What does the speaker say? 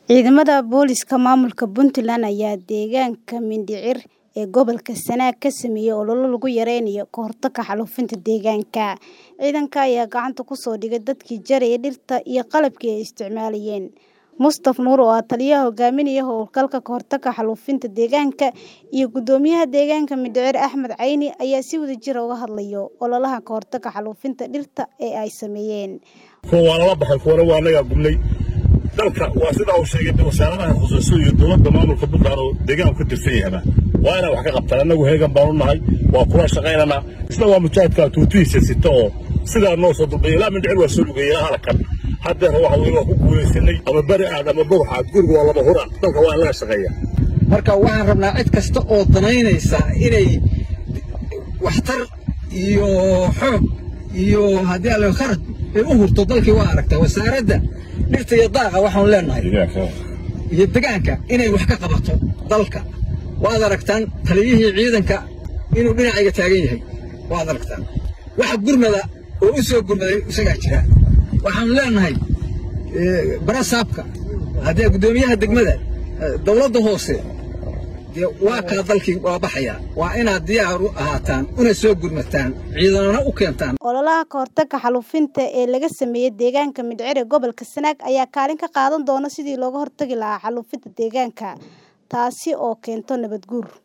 Ciidamada booliska maamulka Puntland ayaa deegaanka Mindhicir ee gobolka Sanaag ka sameeyay olole lagu yareynayo ka hortagga xaalufinta deegaanka. Ciidanka ayaa gacanta ku soo dhigay dadkii jarayay dhirta iyo qalabkii ay isticmaalayeen. Mustaf Nuur oo ah taliyaha hogaaminaya howlgalka ka hortagga xaalufinta deegaanka iyo guddoomiyaha deegaanka Mindhicir Axmed Cayni ayaa si wadajir ah uga hadlaya ololaha ka hortagga xaalufinta dhirta ee ay sameeyeen. kuwa waa lala baxay kuwana waa anagaa gubnay dalka waa sidaa uu sheegay wasaaradaha khusuusiya iyo dowladda maamulka puntland oo deegaanku ka tirsan yahaba waa inaan wax ka qabtaan annagu heegan baanu nahay waa kula shaqaynanaa isna waa mujaahidka tuutihiisa sita oo sidaa noo soo dulbaya ilaa mindhicir waa soo lugaya ilaa halkan haddeer waxa weye waa ku guulaysanay ama beri aad ama burux aad guriga waa laba hura dalka waa in laga shaqeeya marka waxaan rabnaa cid kasta oo danaynaysa inay waxtar iyo xoog iyo haddii alle kharaj ay u hurto dalkii waa aragtaa wasaaradda dhirta iyo daaqa waxaanu leenahay iyo degaanka inay wax ka qabato dalka waad aragtaan taliyihii ciidanka inuu dhinacayga taagan yahay waad aragtaan waxa gurmada oo u soo gurmaday isagaa jira waxaanu leenahay barasaabka haddee guddoomiyaha degmada dowladda hoose dee waa kaa dalkii waa baxayaa waa inaad diyaar u ahaataan una soo gurmataan ciidanana u keentaan ololaha ka hortagga xaalufinta ee laga sameeyay deegaanka Mindhicir ee gobolka Sanaag ayaa kaalin ka qaadan doona sidii looga hortagi lahaa xaalufinta deegaanka taasi oo keento nabad guur